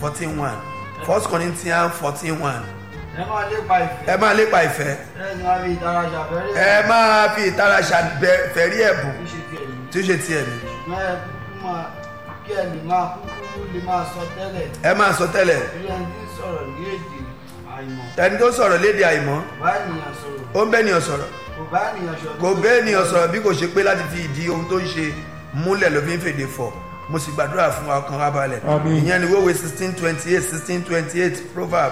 fourteen one first corinthians fourteen one ẹ máa lépa ìfẹ́ ẹ máa lépa ìfẹ́ ẹ ní wàá fi ìtara ṣàfẹ́rẹ́ ẹ máa fi ìtara ṣàfẹ́rí ẹ̀bùn tó ṣe ti ẹ̀mí tí ó ṣe tiẹ̀ mi ṣùgbọ́n ẹ kúkú máa kí ẹ lè máa kúkú lè máa sọ tẹ́lẹ̀ ẹ máa sọ tẹ́lẹ̀ bí ẹni tí ń sọ̀rọ̀ ní èdè àìmọ̀ ẹni tó sọ̀rọ̀ léde àìmọ́ kò bá ènìyàn sọ̀rọ̀ ó ń bẹ́ ènìyàn sọ̀rọ̀ kò bá ènìyàn sọ̀rọ̀ kò bẹ́ ènìyàn sọ̀rọ̀ bí kò ṣe pé láti fi ìdí ohun tó ń ṣe múlẹ̀ ló fi ń fèdè fọ̀ mo sì gbàdúrà fún wa ọkàn wa balẹ̀ Àmín. ìyẹn ni wọ́wé sixteen twenty eight sixteen twenty eight proverb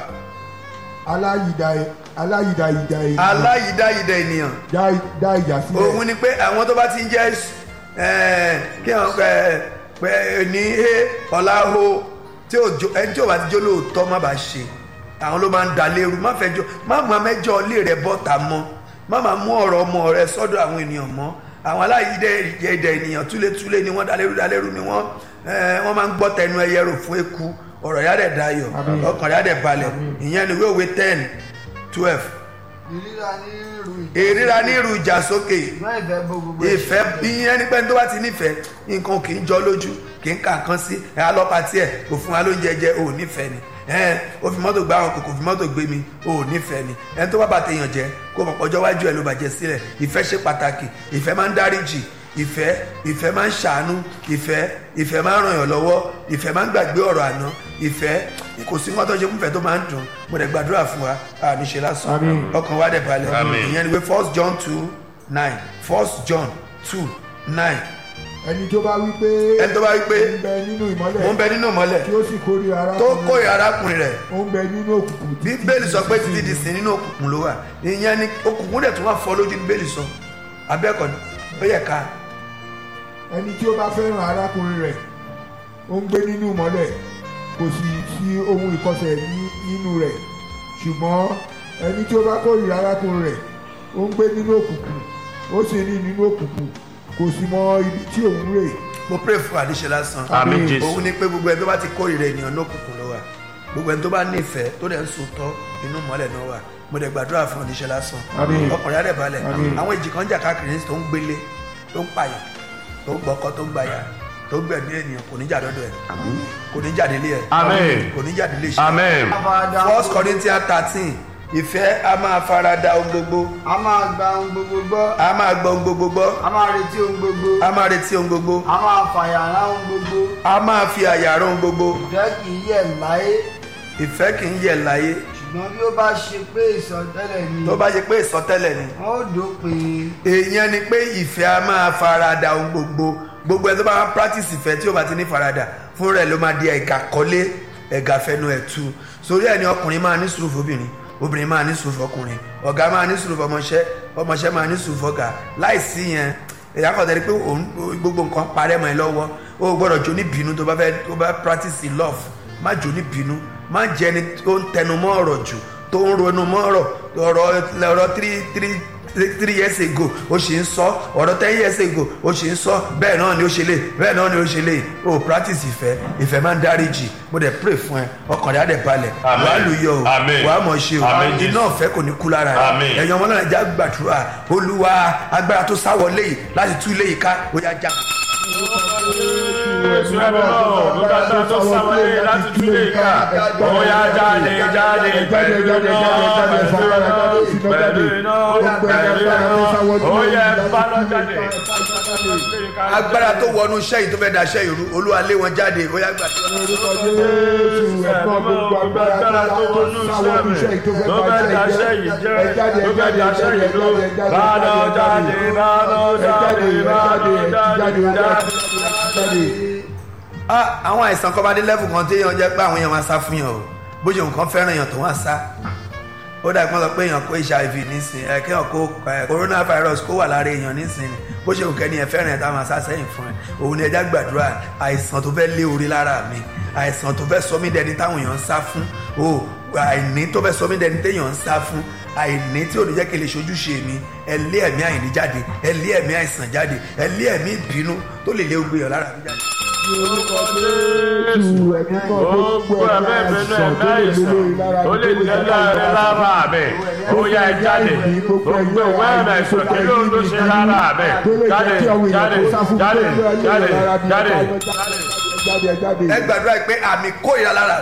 aláyìdá aláyìdáyìdá ènìyàn aláyìdáyìdá ènìyàn dá dá ìjà sílẹ̀ òun ni pé àwọn tó bá ti ń jẹ́ ẹ̀, kí wọ́n pẹ́ pẹ́ ní ẹ ọ̀la ho tí ò jó ẹni tí ò bá ti jó lóòótọ́ má bàa ṣe àwọn ló máa ń da lérú má fẹ́ jọ má mú amẹ́jọ ilé rẹ bọ́ta mọ́ má máa mú ọ̀rọ̀ ọmọ rẹ sọ́dọ̀ àwọn ènìyàn mọ́ àwọn aláyìídẹ ènìyàn túlétúlé ni wọ́n dalérú dalérú ni wọ́n ẹ̀, wọ́n máa ń gbọ́ tẹnu ẹyẹ rò fún eku ọ̀rọ̀ yá dẹ̀ dayọ̀ Àmín. ọkàn yá dẹ̀ balẹ̀ ìyẹn ni wíwèé ten twelve ìríra ní irú ìríra ní irú ìjà sókè ṣùgbọ́n ìfẹ́ bó gbogbo ìfẹ́ bí ẹni pẹ́ni tó bá ti nífẹ̀ẹ́ nǹkan kì í jọ lójú kì í kà kan sí ẹ̀ alọ́pàá tiẹ̀ kò fún wa lóúnjẹ jẹ ò nífẹ̀ẹ́ ni ẹ̀ ó fi mọ́tò gbá àwọn kò kò fi mọ́tò gbé mi ò nífẹ̀ẹ́ ni ẹni tó bá bá tèèyàn jẹ kó mọ̀ pọ́jọ́ wájú ẹ̀ ló bàjẹ́ sílẹ̀ ìfẹ́ ṣe pàtàkì ìfẹ́ máa ń dáríjì ìfẹ́ ìfẹ́ máa ń ṣàánú ìfẹ́ ìfẹ́ máa ń ràn yàn lọ́wọ́ ìfẹ́ máa ń gbàgbé ọ̀rọ̀ àná ìfẹ́ kò sí nǹkan tó ṣe fúnfẹ́ tó máa ń dùn mo dẹ̀ gbàdúrà fún wa àníṣe lásán Àmín. ọkàn wa dẹ̀ balẹ̀ Àmín. ìyẹn ni pé first john two nine first john two nine ẹni tó bá wí pé ẹni tó bá wí pé ó ń bẹ nínú mo ń ìmọ́lẹ̀ bẹ nínú ìmọ́lẹ̀ tí ó sì kórìíra tó arákùnrin kórè arákùnrin rẹ̀ ó ń bẹ nínú òkùnkùn títí bíbélì sọ pé títí di sin nínú òkùnkùn ló wà ìyẹn ni òkùnkùn dẹ̀ tún wà fọ́ lójú ní bíbélì sọ abẹ́ẹ̀kọ́ ni ó yẹ ká ẹni tí ó bá fẹ́ràn arákùnrin rẹ̀ ó ń gbé nínú ìmọ́lẹ̀ kò sì sí ohun ìkọsẹ̀ ní- nínú rẹ̀ ṣùgbọ́n ẹni tí ó bá kórìíra arákùnrin rẹ̀ ó ń gbé nínú òkùnkùn ó sì ní nínú òkùnkùn kò sì mọ ibi tí òun rè mo pray fún àdíṣe lásán Àmín Jésù. òun ni pé gbogbo ẹni tó bá ti kórìíra ènìyàn ní òkùnkùn ló wà gbogbo ẹni tó bá nífẹ̀ẹ́ tó dẹ̀ ń sòótọ́ inú ìmọ́lẹ̀ náà wà mo dẹ̀ gbàdúrà fún àdíṣe lásán Àmín. ọkùnrin adẹ̀ balẹ̀ Àmín. àwọn ìjì kan jà káàkiri tó ń gbélé tó ń pààyàn tó ń gbọ́kọ́ tó ń gbàyà tó ń gbẹ̀mí ènìyàn kò ní jà dọ́dọ̀ ẹ̀ kò ní jà délé ẹ̀ Amen. kò ní jà délé iṣẹ́ Amen. afárádá first corinthians thirteen ìfẹ́ a máa farada ohun gbogbo a máa gba ohun gbogbo gbọ́ a máa gbọ́ ohun gbogbo gbọ́ a máa retí ohun gbogbo a máa retí ohun gbogbo a máa fàyàrá ohun gbogbo a máa fi àyà rán ohun gbogbo ìfẹ́ kì í yẹ̀ láyé ìfẹ́ kì í yẹ̀ láyé ṣùgbọ́n bí ó bá ṣe pé ìsọtẹ́lẹ̀ ni tó bá ṣe pé ìsọtẹ́lẹ̀ ni wọ́n ó dópin èèyàn ni pé ìfẹ́ a máa farada ohun gbogbo gbogbo ẹni tó bá máa practice ìfẹ́ tí ó bá ti ní farada fún rẹ̀ ló máa di ẹ̀gà kọ́lé ẹ̀gà fẹnu ẹ̀ tu sórí ẹni ọkùnrin máa ní sùúrù fóbìnrin obìnrin máa ní sùúrù fọkùnrin ọ̀gá máa ní sùúrù fọmọṣẹ́ ọmọṣẹ́ máa ní sùúrù fọ̀gá láìsí yẹn èyàn kàn tẹ́lẹ̀ pé òun gbogbo nǹkan parẹ́ mọ́ ẹ lọ́wọ́ o ò gbọ́dọ̀ jó ní bínú tó bá fẹ́ tó bá practice love má jó ní bínú má jẹ́ ẹni tó ń tẹnu mọ́ ọ̀rọ̀ jù tó ń ronú mọ́ ọ̀rọ̀ ọ̀rọ̀ ọ̀rọ̀ three three three years ago ó ṣì ń sọ ọ̀rọ̀ ten years ago ó ṣì ń sọ bẹ́ẹ̀ náà ni ó ṣe lè bẹ́ẹ̀ náà ni ó ṣe lè o practice ìfẹ́ ìfẹ́ máa ń dáríjì mo dẹ̀ pray fún ẹ ọkàn rẹ̀ á dẹ̀ balẹ̀ Amen. wàá lù yọ o Amen. wàá mọ̀ ṣe o Amen, iná Jesus. ọ̀fẹ́ kò ní kú lára rẹ̀ Amen. ẹ̀yin ọmọ náà já gbàdúrà olúwa agbára tó sáwọ léyìí láti tú léyìí ká ó yá já. Jésù ẹ̀mí náà gbogbo agbára tó sáwọlé láti túlé ìka. Ó yá jáde jáde pẹ̀lú iná pẹ̀lú iná pẹ̀lú iná ó yẹ bálọ̀ jáde. agbára tó wọnú iṣẹ́ yìí tó fẹ́ da iṣẹ́ ìrú olúwa lé wọn jáde ó yá gbàdúrà. orúkọ jésù ẹ̀gbọ́n gbogbo agbára tó wà tó sáwọ́ ní iṣẹ́ yìí tó fẹ́ bá iṣẹ́ yìí jẹ́ ẹ jáde ẹ jáde ẹ jáde ẹ jáde ẹ jáde Bálọ̀ jáde bálọ̀ ẹ jáde jáde ẹ jáde bálọ̀ ẹ jáde jáde ẹ jáde. jáde. Ah, àwọn àìsàn kan bá dé lẹ́fù kan tí èèyàn jẹ́ pé àwọn èèyàn máa sá fún yàn o bó ṣe nǹkan fẹ́ràn èèyàn tó wọ́n sá ó dà pé wọ́n sọ pé èèyàn kó hiv nísìn ẹ kéèyàn kó ẹ, coronavirus kó wà lára èèyàn nísìn ni bó ṣe nǹkan ènìyàn fẹ́ràn ẹ̀ tá a máa sá sẹ́yìn fún ẹ òun ni ẹja gbàdúrà àìsàn tó fẹ́ lé orí lára mi àìsàn tó fẹ́ sọ mí dẹni táwọn èèyàn ń sá fún o àìní tó fẹ́ sọ mí dẹni téèyàn ń sá fún àìní tí ò ní jẹ́ kí n lè ṣojúṣe mi ẹ lé ẹ̀mí àìní jáde ẹ lé ẹ̀mí àìsàn jáde ẹ lé ẹ̀mí ìbínú tó lè lé ogbè yàn lára mi jáde. orúkọ jésù ẹ̀mí kan gbogbo ẹ̀mẹ́ ìbínú ẹ̀mẹ́ àìsàn tó lè tẹ́lẹ̀ rẹ lára mi ó yá ẹ jáde gbogbo ìwé ẹ̀mẹ́ àìsàn kí ló ń lọ ṣe lára mi jáde jáde jáde jáde jáde. jáde jáde ẹ gbàdúrà pé àmì kórìíra lára